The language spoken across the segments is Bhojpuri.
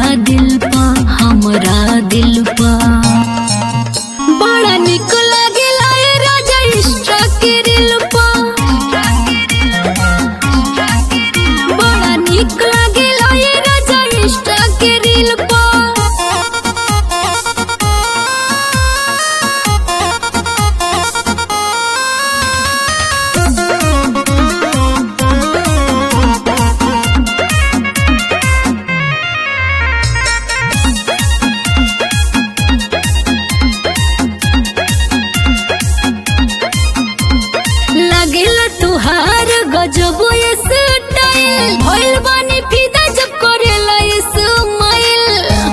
दिल पा हमरा दिल पा बड़ा निक लागेला ए राजा इष्टा के दिल पा बड़ा निक लागेला ए राजा इष्टा के दिल पा लागेला तुहार गजब ये स्टाइल भइल बानी फिदा जब करेला ये स्माइल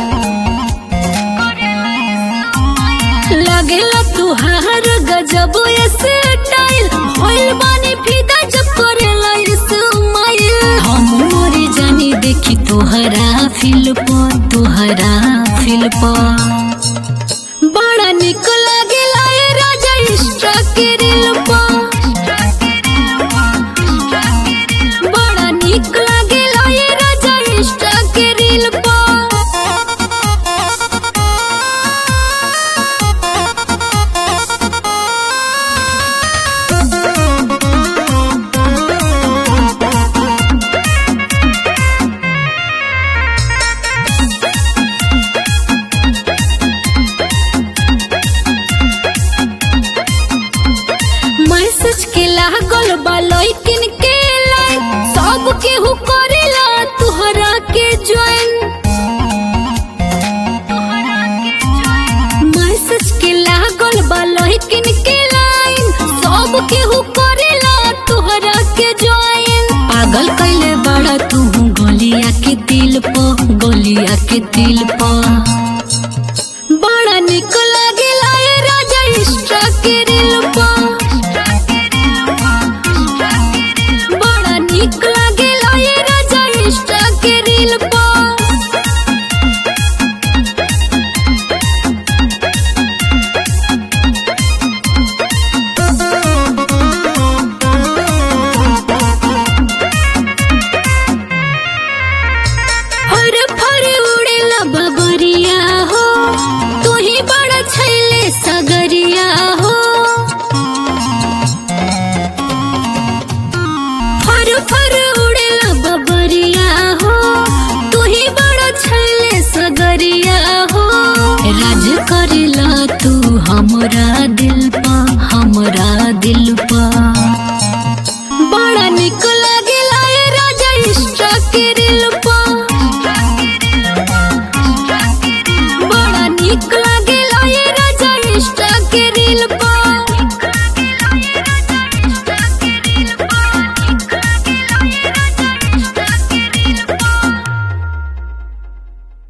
लागेला तुहार गजब ये स्टाइल भइल बानी फिदा जब करेला ये स्माइल हम मोरे जानी देखी तोहरा फिल पर तोहरा फिल पर बड़ा निक लागेला ए राजा इष्टा के दिल पा बड़ा निक लागेला ए राजा इष्टा के दिल पा मैसेज के लागल बा लइकिन के लाइन सब केहू करेला तुहरा के ज्वाइन मैसेज के लागल बा लइकिन के लाइन सब केहू करेला तुहरा के ज्वाइन पागल कैले बड़ा तू गोलिया के दिल प गोलिया के दिल प बड़ा निक लागेला ए राजा इष्टा के दिल पा बड़ा निक लागेला ए राजा इष्टा के दिल पा हर फर उड़ेला बबरिया हो तू ही बड़ा छैले सगरिया हो फर फर उड़ेला बबरिया हो तू ही बड़ा छैले सगरिया हो राज करेला